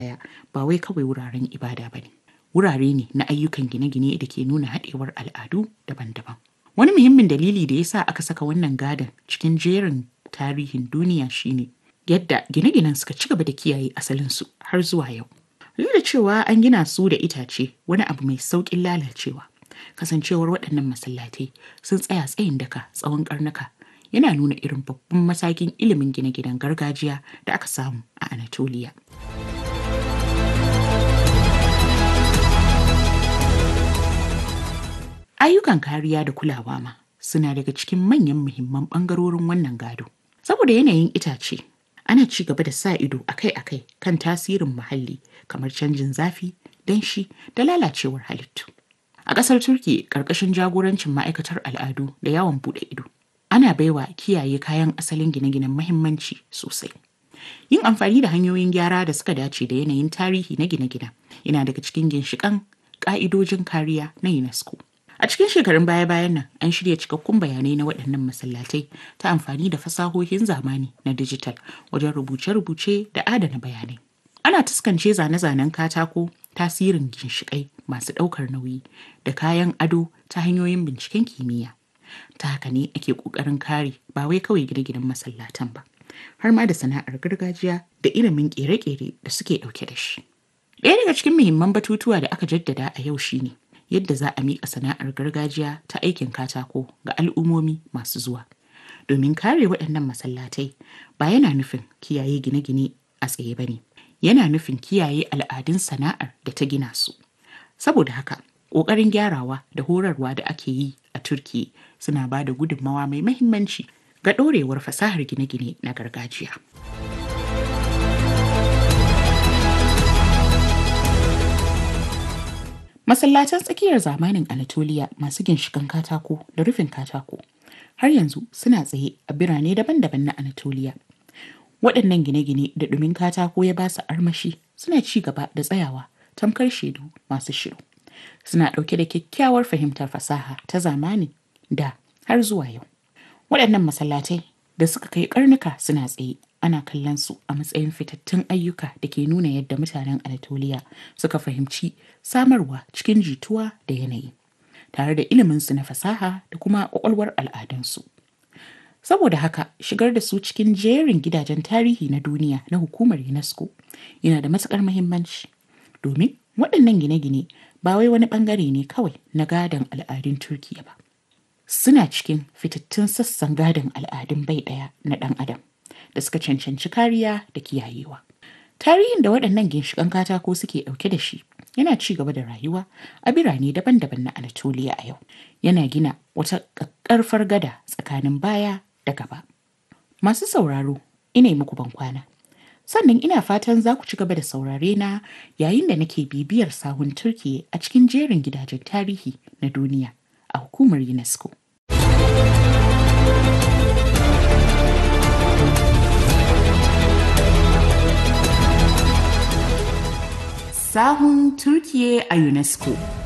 ɗaya ba wai kawai wuraren ibada ba ne. Wurare ne na ayyukan gine-gine da ke nuna haɗewar al'adu daban-daban. Wani muhimmin dalili da ya sa aka saka wannan gadon cikin jerin tarihin duniya shine yadda gine-ginen suka ci gaba da kiyaye asalinsu har zuwa yau. Duk da cewa an gina su da itace wani abu mai sauƙin lalacewa. Kasancewar waɗannan masallatai sun tsaya tsayin daka tsawon ƙarnuka yana nuna irin babban matakin ilimin gine-ginen gargajiya da aka samu a Anatolia. Ayyukan kariya da kulawa ma suna daga cikin manyan muhimman ɓangarorin wannan gado. Saboda yanayin itace, ana ci gaba da sa ido akai-akai kan tasirin muhalli kamar canjin zafi, danshi da lalacewar halittu. A ƙasar Turki ƙarƙashin jagorancin ma'aikatar al'adu da yawon buɗe ido. Ana baiwa kiyaye kayan asalin gine-ginen mahimmanci sosai. Yin amfani da hanyoyin gyara da suka dace da yanayin tarihi na gine-ginen yana daga cikin ginshiƙan ƙa'idojin kariya na UNESCO. A cikin shekarun baya-bayan nan an shirya cikakkun bayanai na waɗannan masallatai ta amfani da fasahohin zamani na dijital wajen rubuce-rubuce da adana bayanai. Ana taskance zane-zanen katako tasirin ginshiƙai masu ɗaukar nauyi da kayan ado ta hanyoyin binciken kimiyya. Ta haka ne ake ƙoƙarin kare ba wai kawai gine-ginen masallatan ba, har ma da sana'ar gargajiya da ilimin ƙere-ƙere da suke ɗauke da shi. Ɗaya daga cikin muhimman batutuwa da aka jaddada a yau shine yadda za a miƙa sana'ar gargajiya ta aikin katako ga al'ummomi masu zuwa. Domin kare waɗannan masallatai ba yana nufin kiyaye gine-gine a tsaye ba ne, yana nufin kiyaye al'adun sana'ar da ta gina su. Saboda haka, ƙoƙarin gyarawa da horarwa da ake yi a Turki suna ba da gudunmawa mai mahimmanci ga ɗorewar fasahar gine-gine na gargajiya. Masallatan tsakiyar zamanin Anatolia masu ginshikan katako da rufin katako har yanzu suna tsaye a birane daban-daban na Anatolia. Waɗannan gine-gine da ɗumin katako ya ba su armashi suna ci gaba da tsayawa tamkar shaidu masu shiru. Suna ɗauke da kyakkyawar fahimtar fasaha ta zamani da har zuwa yau. Waɗannan masallatai da suka kai karnuka suna tsaye ana kallon su a matsayin fitattun ayyuka da ke nuna yadda mutanen Anatolia suka fahimci samarwa cikin jituwa da yanayi tare da iliminsu na fasaha da kuma ƙwaƙwalwar al'adunsu. Saboda haka shigar da su cikin jerin gidajen tarihi na duniya na hukumar UNESCO yana da matuƙar muhimmanci domin waɗannan gine-gine ba wai wani ɓangare ne kawai na gadon al'adun Turkiyya ba. Suna cikin fitattun sassan gadon al'adun bai ɗaya na ɗan adam. da suka cancanci kariya da kiyayewa. Tarihin da waɗannan ginshiƙan katako suke ɗauke da shi yana ci gaba da rayuwa a birane daban-daban na Anatolia a yau. Yana gina wata ƙaƙƙarfar gada tsakanin baya da gaba. Masu sauraro, ina yi muku bankwana. Sannan ina fatan za ku ci gaba da saurare na yayin da nake bibiyar sahun Turkiyya a cikin jerin gidajen tarihi na duniya a hukumar UNESCO. sahun Turkiye a UNESCO.